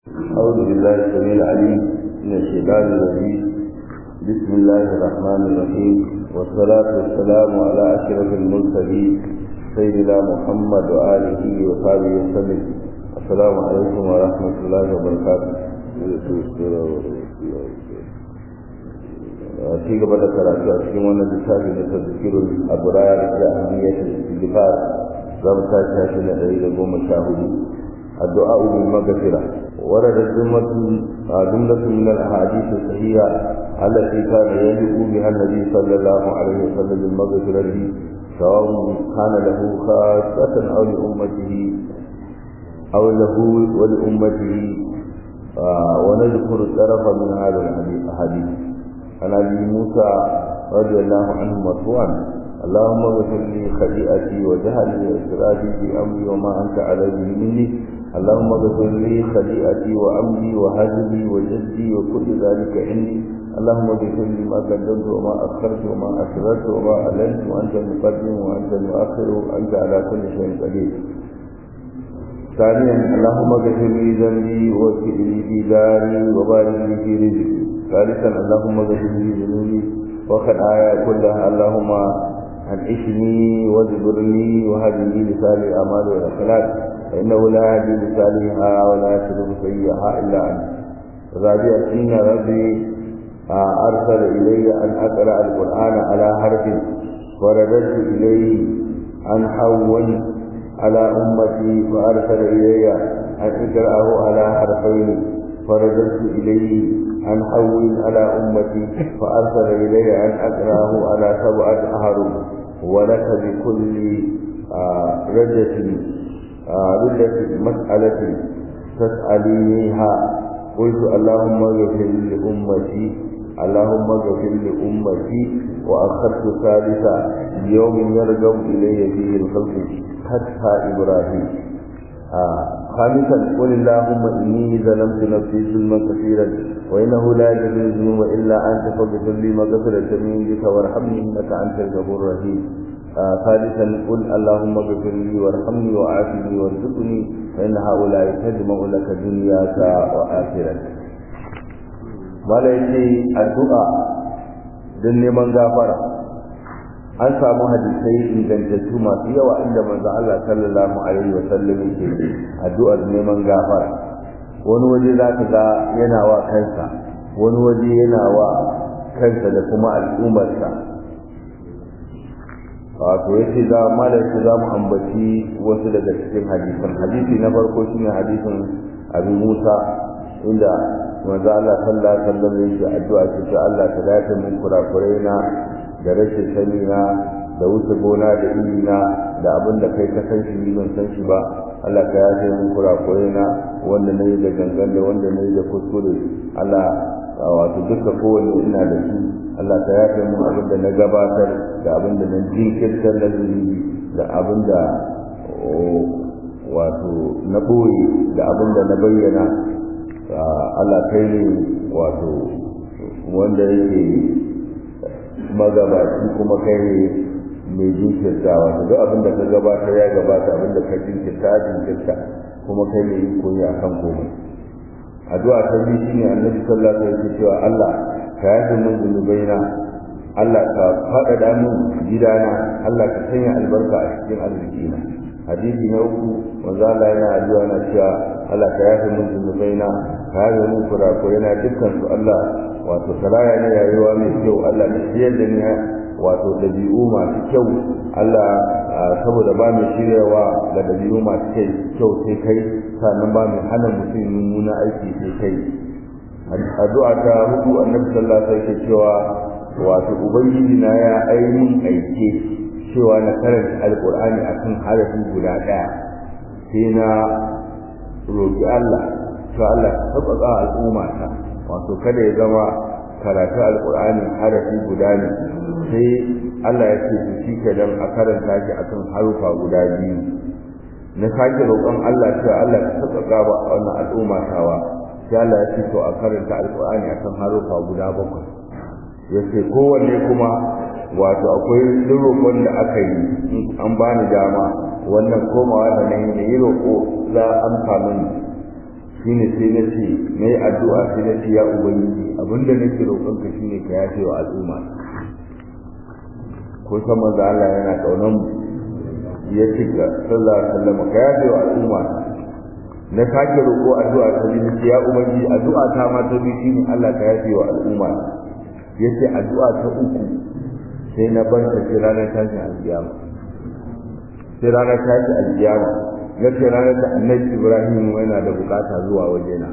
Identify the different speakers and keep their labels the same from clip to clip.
Speaker 1: أعوذ بالله السميع العليم من الشيطان الرجيم بسم الله الرحمن الرحيم والصلاة والسلام على أشرف المرسلين سيدنا محمد وآله وصحبه وسلم السلام عليكم ورحمة الله وبركاته ci gaba da karatu a cikin wannan littafi na tazkirul abrar da ahmiyatul istighfar za mu tashi tashi na ɗari da goma sha hudu addu'a bil maghfira ورد جملة جملة من الأحاديث الصحيحة التي كان يدعو بها النبي صلى الله عليه وسلم المغفرة سواء كان له خاصة أو لأمته أو له ولأمته ونذكر الطرف من هذا الحديث عن ابي موسى رضي الله عنه مرفوعا اللهم اغفر لي خطيئتي وجهلي واسرافي في امري وما انت عليه مني اللهم اغفر لي خطيئتي وامري وهزلي وجدي وكل ذلك عندي اللهم اغفر لي ما قدمت وما اخرت وما اسررت وما اعلنت وانت المقدم وانت المؤخر وانت على كل شيء قدير ثانيا اللهم اغفر لي ذنبي واغفر لي في داري وبارك لي في رزقي ثالثا اللهم اغفر لي ذنوبي وخطاياي كلها اللهم انعشني واجبرني وهدني لسان الاعمال والاخلاق فانه لا يهدي لسانها ولا يسلك سيئها الا انت رابعا ان ربي ارسل الي ان اقرا القران على حرف ورددت اليه ان حول على امتي فارسل الي ان اقراه على حرفين فرددت اليه أن حول على أمتي فأرسل إلي أن أقرأه على سبعة أهرم ولك بكل ردة ردة مسألة تسألينيها قلت اللهم اغفر لأمتي اللهم اغفر لأمتي وأخذت ثالثا يوم يرجع إلي فيه الخلق حتى إبراهيم آه. خامسا قل اللهم إني ظلمت نفسي ظلما كثيرا وإنه لا يغفر الذنوب إلا أنت فاغفر لي مغفرة من عندك وارحمني إنك أنت الغفور الرحيم آه ثالثا قل اللهم اغفر لي وارحمني وعافني وارزقني فإن هؤلاء تجمع لك دنياك وآخرتك ولا يجي الدعاء don neman gafara an samu hadisai ingantattu masu yawa inda manzo Allah sallallahu alaihi wa sallam yake addu'ar neman gafara wani waje za ka ga yana wa kansa wani waje yana wa kansa da kuma al'ummarsa wato yace za malam shi za mu ambaci wasu daga cikin hadisan hadisi na farko shine hadisin Abu Musa inda manzo Allah sallallahu alaihi wa sallam yake addu'a ce Allah ta dace min kurakurai na da rashin sani na da wuce gona da iri na da abin da kai ka san shi ban san shi ba Allah ka yaje min kurakure na wanda nayi da gangan da wanda nayi da kuskure Allah wato duka kowanne ina da shi Allah ka yaje min abin da na gabatar da abin da na jinkirtar da zunubi da abin da wato na boye da abin da na bayyana Allah kai ne wato wanda yake magabaci kuma kai ne mai jinkirta wato duk abin da ka gabatar ya gabata abin da ka jinkirta jinkirta kuma kai ne yi koyi a kan komai addu'a ta biyu shine annabi sallallahu alaihi wasallam cewa Allah ka yafe min zunubaina Allah ka faɗaɗa min gidana Allah ka sanya albarka a cikin arzikina hadisi na uku manzo Allah yana addu'a na cewa Allah ka yafe min zunubaina ka yafe min kurakurena dukkan su Allah wato salaya ne rayuwa mai kyau Allah ne shiyar da ni wato dabi'u masu kyau Allah saboda ba mai shiryawa ga dabi'u masu kyau sai kai sannan ba mai hana mutum mummuna aiki sai kai addu'a ta hudu annabi sallallahu alaihi wasallam cewa wato ubangiji na ya ainihin aike cewa na karanta alqur'ani akan harafi guda daya sai na roki Allah to Allah ka sauƙaƙa al'umma ta wato kada ya zama karatu alkur'ani harafi guda ne sai Allah ya ce su shi ke dan a karanta shi a kan harufa guda biyu na sake roƙon Allah cewa Allah ka sauƙaƙa ba a wannan al'umma tawa sai Allah ya ce to a karanta alkur'ani a kan harufa guda bakwai ya ce kowanne kuma wato akwai duk roƙon da aka yi an bani dama wannan komawa da nan da yi roƙo za an samu shine sai na ce na yi addu'a sai na ce ya ubangiji abinda nake roƙonka shine ka yafe wa al'umma ko san manzo Allah yana kaunan mu ya ce ga sallallahu alaihi wasallam ka yafe wa al'umma na sake roƙo addu'a ta biyu ya ubangiji addu'a ta ma ta biyu shine Allah ka yafe wa al'umma yace addu'a ta uku sai na bar ta sai ranar tashin alkiyama sai ranar tashin alkiyama na ce ranar da annabi Ibrahim yana da bukata zuwa wajena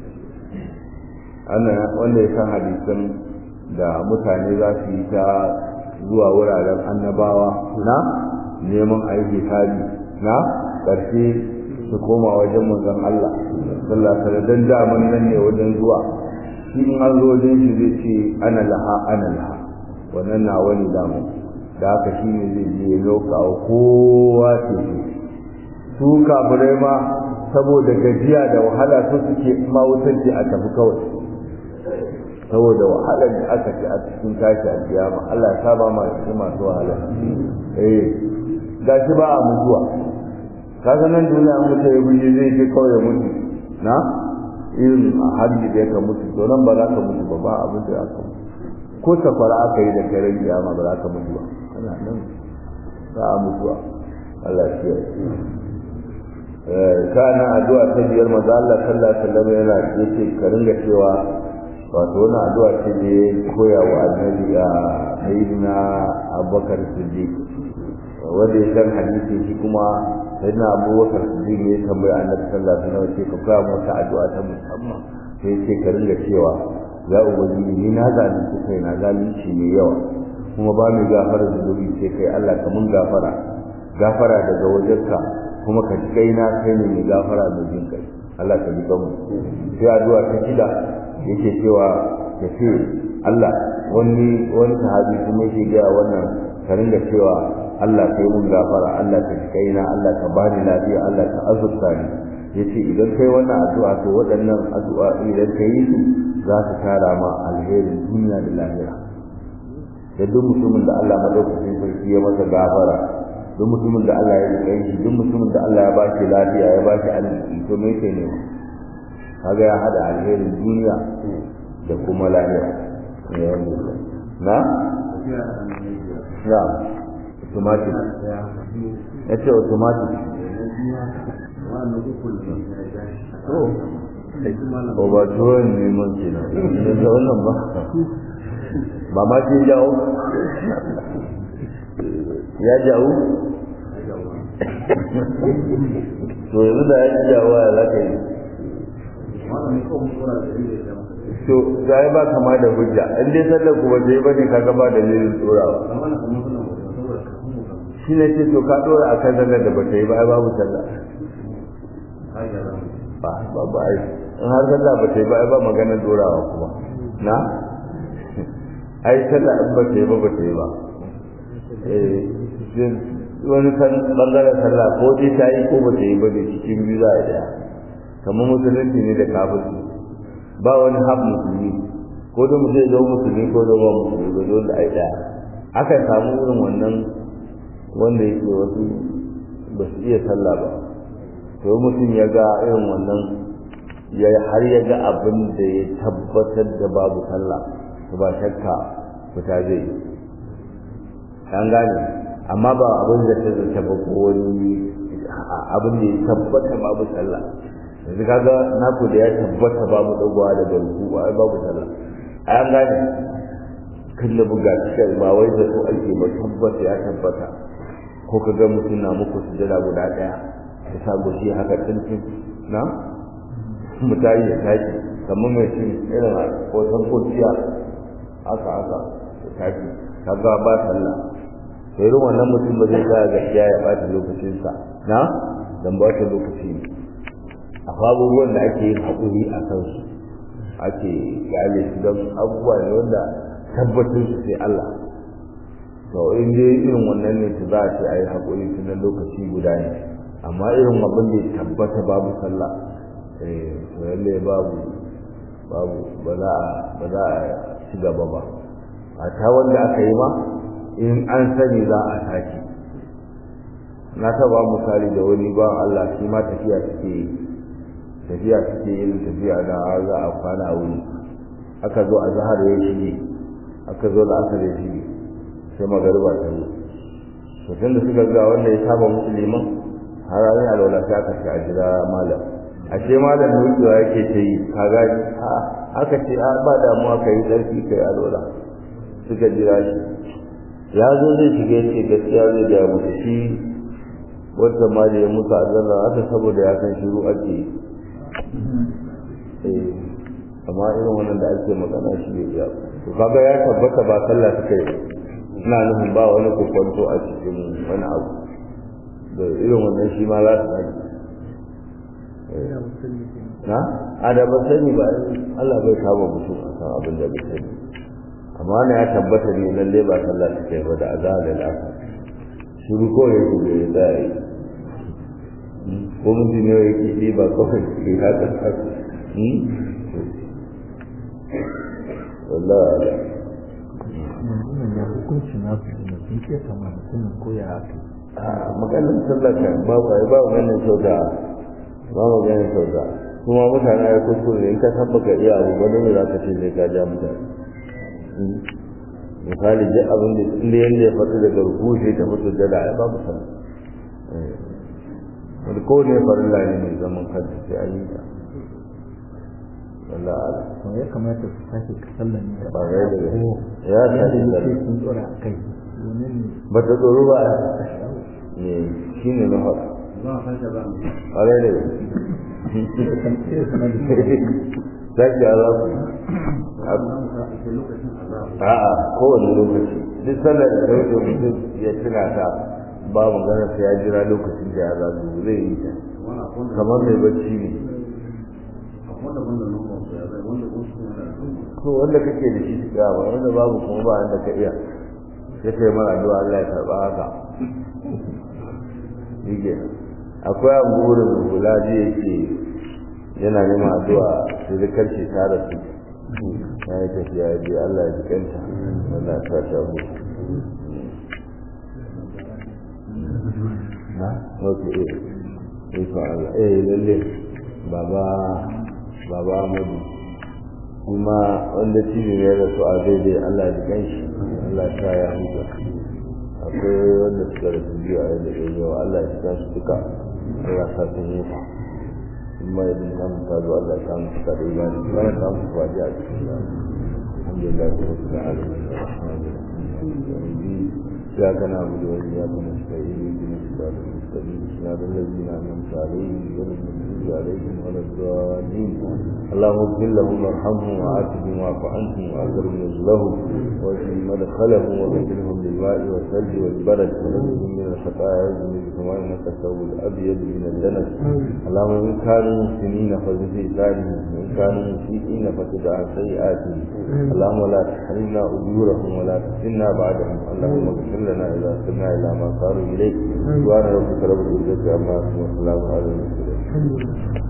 Speaker 1: ana wanda ya san hadisan da mutane za su yi ta zuwa wuraren annabawa na neman aiki hisabi na ƙarshe su koma wajen manzon Allah sallallahu alaihi wasallam da mun nan ne wajen zuwa shi in an zo wajen shi zai ce ana laha ana laha wannan na wani damu da haka shi ne zai je loka kowa ce su kafirai ma saboda gajiya da wahala su suke ma wutar a tafi kawai saboda wahalar da aka ci a cikin tashi a kiyama Allah ya saba ma cikin masu wahala eh gashi ba a mutuwa kaga nan duniya an mutu ya buje zai je kawai mutu na irin a hajji da ka mutu to nan ba za ka mutu ba ba abin da aka mutu ko safara aka yi da karen kiyama ba za ka mutu ba ana nan za a mutuwa Allah ya kiyaye kana addu'a ta biyar maza Allah sallallahu alaihi wasallam yana yace ka ringa cewa wato wannan addu'a ce ne koya wa annabi a sayyidina Abubakar Siddiq wanda ya san hadisi shi kuma sayyidina Abubakar Siddiq ne tambaya annabi sallallahu alaihi wasallam ce ka koya masa addu'a ta musamman sai ce ka ringa cewa ya ubangiji ni na zalunci kai na zalunci mai yawa kuma ba mu gafara zunubi sai kai Allah ka mun gafara gafara daga wajenka kuma ka kai na kai ne mai gafara da jin kai Allah ka ji kanmu sai addu'a ta shida yake cewa ya ce Allah wani wani sahabi kuma yake ga wannan ka ringa cewa Allah kai mun gafara Allah ka ji kai na Allah ka bani lafiya Allah ka azurta ni yace idan kai wannan addu'a to waɗannan addu'a idan ka yi su za su tara ma alherin duniya da lahira da duk mutumin da Allah madaukakin sarki ya masa gafara duk mutumin da Allah ya rike shi duk mutumin da Allah ya bashi lafiya ya bashi arziki to me yake ne kaga ya hada alherin duniya da kuma lahira na na automatic ya ce automatic to ba tuwon neman kenan ne da wannan ba ba ma ce jawo ya jawo to yanzu da ya jawo ya za ka yi to ga ya ba kama da hujja in dai sallar kuma sai ba ne kaga ba dalilin tsorawa shi ne ce to ka dora a kan sallar da ba ta yi ba ai babu sallah ba ba ba ai in har sallah ba ta yi ba ai ba maganar dorawa kuma na ai sallah in ba ta yi ba ba ta yi ba wani kan bangaren sallah ko dai ta yi ko ba ta yi ba da cikin biyu za a daya kamar musulunci ne da kafirci ba wani hab musulmi ko da mutum zo musulmi ko da ba musulmi ba dole da ai daya aka samu irin wannan wanda yake wasu ba su iya sallah ba to mutum ya ga irin wannan ya har ya ga abin da ya tabbatar da babu sallah to ba shakka fita zai an gane amma ba abin da ta zata ba ko wani abin da ya tabbata babu sallah yanzu kaga naku da ya tabbata babu dagwa da garku ba babu sallah an gane kan da buga cikin ba wai da su ake ba tabbata ya tabbata ko ka ga mutum na muku sujada guda daya ya sa goshi haka tuntun na mutayi ya tashi kamar mai cin irin hoton kurciya haka haka ya tashi kaga ba sallah sai irin wannan mutum ba zai tsaya gaskiya ya ɓata lokacinsa na dan ba ta lokaci ne akwai abubuwan da ake yin haƙuri a kansu ake kyale su don abubuwa ne wanda tabbatar su sai Allah to in dai irin wannan ne su za a ce a yi haƙuri su na lokaci guda ne amma irin abin da ya tabbata babu sallah eh to lalle babu babu ba za a ba za a ci gaba ba a ta wanda aka yi ma in an sani za a sake na taba misali da wani ba Allah shi ma tafiya take yi tafiya suke yin tafiya da za a kwana a wuri aka zo a zahar ya shige aka zo da aka ya shige sai magariba ta yi to tun da suka ga wanda ya saba musulman har an yi alwala sai aka ce a jira malam ashe malam nukewa yake ta yi ka gani aka ce a ba damuwa ka yi tsarki ka yi alwala suka jira shi ya zo zai shiga ya ce gaskiya zai gaya musu shi wata ma da ya mutu a zanna haka saboda ya san shiru ake yi amma irin wannan da ake magana shi ne iya to kaga ya tabbata ba sallah suka yi ina nufin ba wani kokwanto a cikin wani abu da irin wannan shi ma za su sani na a da ba sani ba Allah bai kama mutum a kan abin da bai sani amma na ya tabbata ne lalle ba sallah suka yi ba da azhar da lafiya shiru ko ya yi da ya yi ko mutum ne ya kiɗi ba kawai ke haka wallah ala
Speaker 2: ya hukunci na su ne sun ce kama mutumin ko ya haka
Speaker 1: a maganin sallah kan ba ba ba maganin sauka ba maganin sauka kuma mutane ya kuskure in ka tabbaka iya abu ba dole za ka ce zai ka ja mutane misali duk abin da inda yanda ya faɗi daga rubuce ta fito da da babu sallah wani kowane farilla ne mai zaman kanta sai an yi ta wallah ala
Speaker 2: to ya kamata su sake sallan ne
Speaker 1: ba ga da ya
Speaker 2: ya
Speaker 1: tashi
Speaker 2: da
Speaker 1: da
Speaker 2: yake sun tsora a kai domin
Speaker 1: ba ta tsoro ba ne shi ne na faɗa ƙwarai da zaki a zaku a'a kowane lokaci duk sallar da ta wuce mutum ya tuna ta ba magana sai ya jira lokacin da ya zaku zai yi ta kamar mai bacci ne ko wanda kake da shi shiga ba wanda babu kuma ba wanda ka iya sai kai mara addu'a Allah ya karba haka yake akwai abu wurin da kula ji yake yana neman addu'a sai da karshe ta rasu ya yi tafiya ya je Allah ya ji kanta Allah ya sa ta mu na ok eh eh fa Allah eh lalle baba baba Ahmadu kuma wanda cibi ne da su a daidai Allah ya gan shi Allah ya sa ya huta akwai wanda suka rasu biyu a yadda ya yau Allah ya sa su duka Allah ya sa sun huta kuma ya dinga mu ta zo Allah ya sa mu suka da imani kuma ya sa mu kwaji a cikin da alhamdulillah ta wasu da alamun إياك نعبد وإياك نستعين اهدنا الصراط المستقيم صراط الذين أنعمت عليهم غير المغضوب عليهم ولا الضالين اللهم اغفر لهم وارحمهم وعافهم واعف عنهم وأكرم نزلهم واجعل مدخلهم وغسلهم بالماء والثلج والبرد ونجهم من الخطايا يجمل كما إنك الثوب الأبيض من الدنس اللهم إن كانوا محسنين فزد في إحسانهم وإن كانوا مسيئين فتب عن سيئاتهم اللهم لا تحرمنا أجورهم ولا تفتنا بعدهم اللهم اغفر لنا إذا سرنا إلى ما صاروا إليه سبحان ربك رب العزة عما يصفون وسلام على المرسلين